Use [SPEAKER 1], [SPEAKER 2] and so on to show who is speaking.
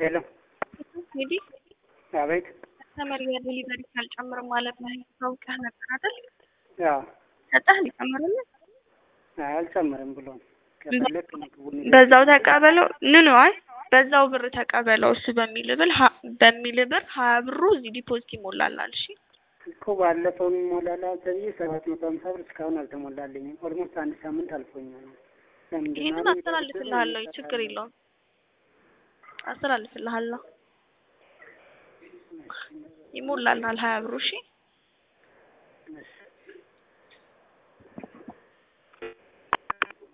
[SPEAKER 1] ሄሎ
[SPEAKER 2] እንግዲህ
[SPEAKER 1] አቤት
[SPEAKER 2] ተመሪ የዴሊቨሪ አልጨምርም ማለት ነው። ታውቀህ ነበር አይደል?
[SPEAKER 1] ያው
[SPEAKER 2] ሰጠህ ሊጨምርልህ
[SPEAKER 1] አልጨምርም ብሎ ከፈለክ ምግቡን
[SPEAKER 2] በዛው ተቀበለው ንኑ አይ በዛው ብር ተቀበለው እሱ በሚል ብል በሚል ብር ሀያ ብሩ እዚህ ዲፖዚት ይሞላላል። እሺ
[SPEAKER 1] እኮ ባለፈው ሞላላ ተብዬ ሰባት መቶ ሀምሳ ብር እስካሁን አልተሞላልኝም። ኦልሞስት አንድ ሳምንት አልፎኛል። ለምንድን ነው
[SPEAKER 2] ይሄንን አስተላልፍልሃለሁ፣ ችግር የለውም አስተላልፍልሃለሁ። ይሞላልናል ሀያ ብሩ እሺ
[SPEAKER 1] እሺ